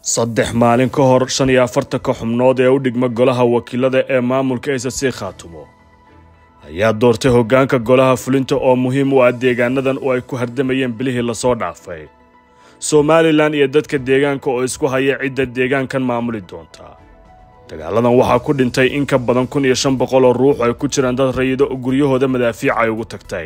saddex maalin ka hor shan iyo afartanka xubnood ee u dhigma golaha wakiilada ee maamulka sc khaatumo ayaa doortay hoggaanka golaha fulinta oo muhiim u ah deegaanadan oo ay ku hardamayeen bilihii lasoo dhaafay somalilan iyo dadka deegaanka oo isku haya cidda deegaankan maamuli doonta dagaaladan waxaa ku dhintay in ka badan kun iyo shan boqol oo ruux ay ku jiraan dad rayido oo guryahooda madaafiica ay ugu tagtay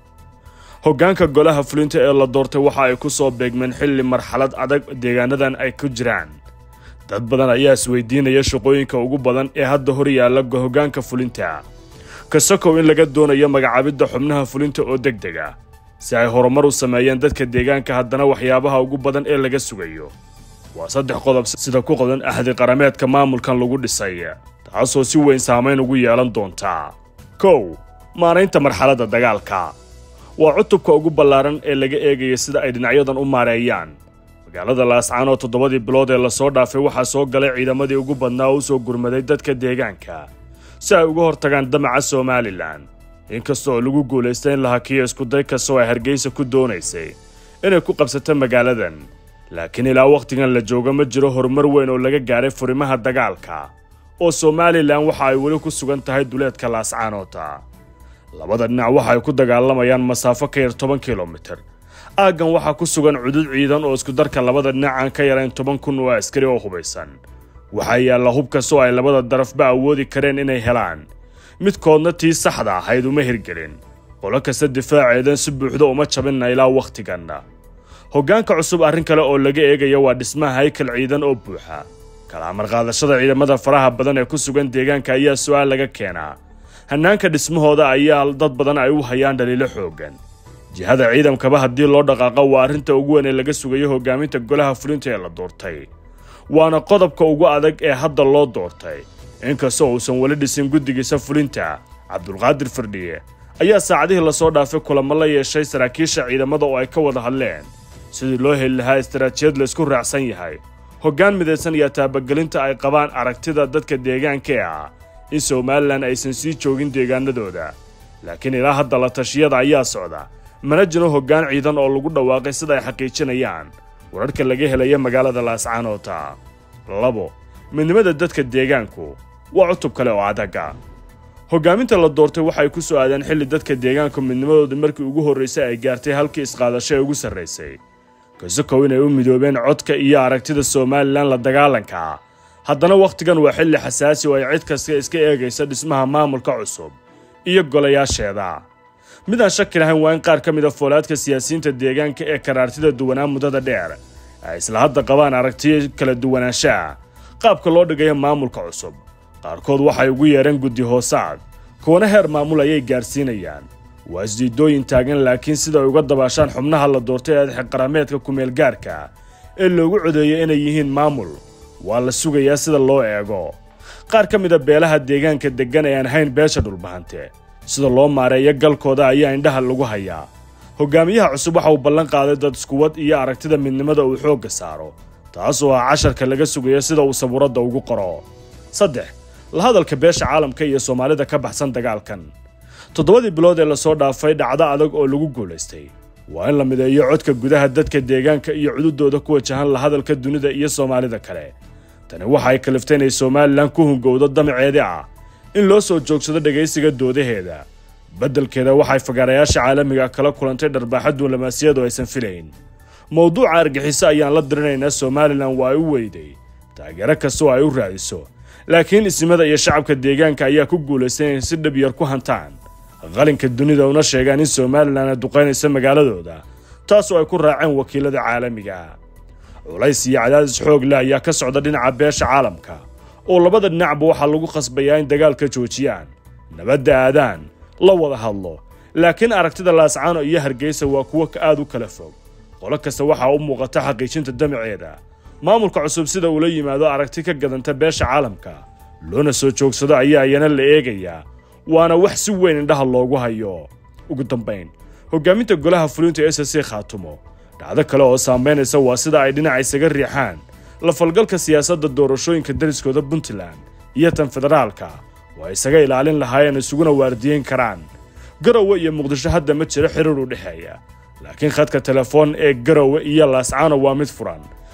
hoggaanka golaha fulinta ee la doortay waxa ay ku soo beegmeen xilli marxalad adag deegaanadan ay ku jiraan dad badan ayaa isweydiinaya shaqooyinka ugu badan ee hadda hor yaalla hoggaanka fulinta kasakow in laga doonayo magacaabidda xubnaha fulinta oo deg deg ah si ay horumar u sameeyeen dadka deegaanka haddana waxyaabaha ugu badan ee laga sugayo waa saddex qodob sida ku qodan axdi qarameedka maamulkan lagu dhisay taasoo si weyn saamayn ugu yeelan doonta kow maaraynta marxaladda dagaalka waa cutubka ugu ballaaran ee laga eegaya sida ay dhinacyadan u maareeyaan magaalada laascaan oo toddobadii bilood ee lasoo dhaafay waxaa soo galay ciidamadii ugu badnaa oo u soo gurmaday dadka deegaanka si ay uga hortagaan damaca somalilan inkasta oo lagu guulaystay in la hakiyo iskuday kastoo ay hargeysa ku doonaysay inay ku qabsato magaaladan laakiin ilaa wakhtigan la jooga ma jiro horumar weyn oo laga gaaray furimaha dagaalka oo somalilan waxa ay weli ku sugan tahay duleedka laascaanoota labada dhinac waxa ay ku dagaalamayaan masaafo ka yar toban kilomitir aaggan waxaa ku sugan cudud ciidan oo iskudarka labada dhinac aan ka yarayn toban kun oo askari oo hubaysan waxaa yaalla hub kastoo ay labada darafba awoodi kareen inay helaan midkoodna tii saxda ahayd uma hirgelin qolo kasta difaaceedan si buuxda uma jabinna ilaa wakhtiganna hoggaanka cusub arrin kale oo laga eegaya waa dhismaha haykal ciidan oo buuxa kala amarqaadashada ciidamada faraha badan ee ku sugan deegaanka ayaa su'aal laga keenaa hannaanka dhismahooda ayaa dad badan ay u hayaan dhaliilo xooggan jihada ciidankaba haddii loo dhaqaaqo waa arrinta ugu weyn ee laga sugayo hoggaaminta golaha fulinta ee la doortay waana qodobka ugu adag ee hadda loo doortay inkastoo uusan weli dhisin guddigiisa fulinta cabdulqaadir firdhiye ayaa saacadihii lasoo dhaafay kulamo la yeeshay saraakiisha ciidamada oo ay ka wada hadleen sidii loo heli lahaa istaraatijiyad laysku raacsan yahay hoggaan midaysan iyo taabagelinta ay qabaan aragtida dadka deegaanka ee ah in somalilan aysan sii joogin deegaanadooda laakiin ilaa hadda la tashiyada ayaa socda mana jiro hoggaan ciidan oo lagu dhawaaqay sida ay xaqiijinayaan wararka laga helaya magaalada laascaanoota labo midnimada dadka deegaanku waa cutub kale oo adaga hoggaaminta la doortay waxay ku soo aadeen xilli dadka deegaanku midnimadooda markii ugu horraysay ay gaartay halkii isqaadasho ee ugu sarraysay kasakow inay u midoobeen codka iyo aragtida somalilan la dagaalanka haddana wakhtigan waa xilli xasaasi oo ay cid kasta iska eegaysa dhismaha maamulka cusub iyo golayaasheeda midaan shaki lahayn waa in qaar ka mid a foolaadka siyaasiyiinta deegaanka ee karaartida duwanaa muddada dheer ay isla hadda qabaan aragtiyo kala duwanaanshaha qaabka loo dhigayo maamulka cusub qaarkood waxay ugu yeedheen guddi hoosaad kuwana heer maamul ayay gaarsiinayaan waa isdiidooyin taagan laakiin sida ay uga dabaashaan xubnaha la doortay ee xeqarameedka kumeelgaarka ee loogu codeeyay inay yihiin maamul waa la sugayaa sida loo eego qaar ka mida beelaha deegaanka deggan ee aan hayn beesha dhulbahante sida loo maareeyo galkooda ayaa indhaha lagu hayaa hogaamiyaha cusub waxa uu ballan qaaday dad iskuwad iyo aragtida midnimada uu xoogga saaro taasoo ah casharka laga sugayo sida uu sabuuradda ugu qoro saddex la hadalka beesha caalamka iyo soomaalida ka baxsan dagaalkan toddobadii bilood ee lasoo dhaafay dhacdo adag oo lagu guulaystay waa in la mideeyo codka gudaha dadka deegaanka iyo cududooda ku wajahan la hadalka dunida iyo soomaalida kale tani waxa ay kaliftay inay somalilan ku hungowdo damaceedii ah in loo soo joogsado dhegaysiga doodaheeda beddelkeeda waxay fagaarayaasha caalamiga kala kulantay dharbaaxa duunlamaasiyad oo aysan filayn mowduuca argixiso ayaan la dirinaynaa somalilan waa ay u weyday taageero kasta oo ay u raadiso laakiin isimada iyo shacabka deegaanka ayaa ku guulaystay inay si dhab yar ku hantaan qalinka dunida una sheegaan in somalilan ay duqaynayso magaaladooda taasoo ay ku raaceen wakiilada caalamiga culays iyo cadaadis xoog leh ayaa ka socda dhinaca beesha caalamka oo labada dhinacba waxaa lagu khasbayaa in dagaalka joojiyaan nabadda aadaan la wada hadlo laakiin aragtida laascaano iyo hargeysa waa kuwo aad u kala fog qolo kasta waxaa u muuqata xaqiijinta damaceeda maamulka cusub sida uula yimaado aragti ka gadanta beesha caalamka loona soo joogsado ayaa iyana la eegayaa waana wax si weyn indhaha loogu hayo ugu dambayn hoggaaminta golaha fulinta s c khaatumo dhacdo kale oo saamaynaysa waa sida ay dhinaca isaga riixaan la falgalka siyaasadda doorashooyinka dariskooda puntland iyo tan federaalka oo ay isaga ilaalin lahaayeen isuguna waardiyeyn karaan garowe iyo muqdisho hadda ma jiro xiriir u dhexeeya laakiin khadka telefoon ee garowe iyo laascaano waa mid furan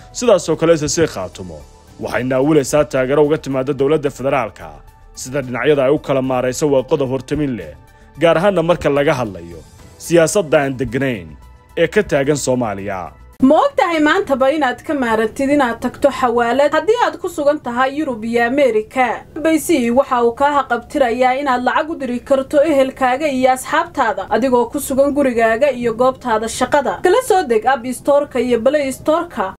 sidaasoo kale s c khaatumo waxay naawilaysaa taageero uga timaada dowladda federaalka sida dhinacyada ay u kala maarayso waa qodob hortamin leh gaar ahaanna marka laga hadlayo siyaasadda aan degganayn ee ka taagan soomaaliya ma og tahay maantaba inaad ka maarantid inaad tagto xawaalad haddii aad ku sugan tahay yurub iyo ameerika baysi waxa uu kaa haqabtirayaa inaad lacag u diri karto ehelkaaga iyo asxaabtaada adigoo ku sugan gurigaaga iyo goobtaada shaqada kala soo deg ab istoorka iyo balay istoorka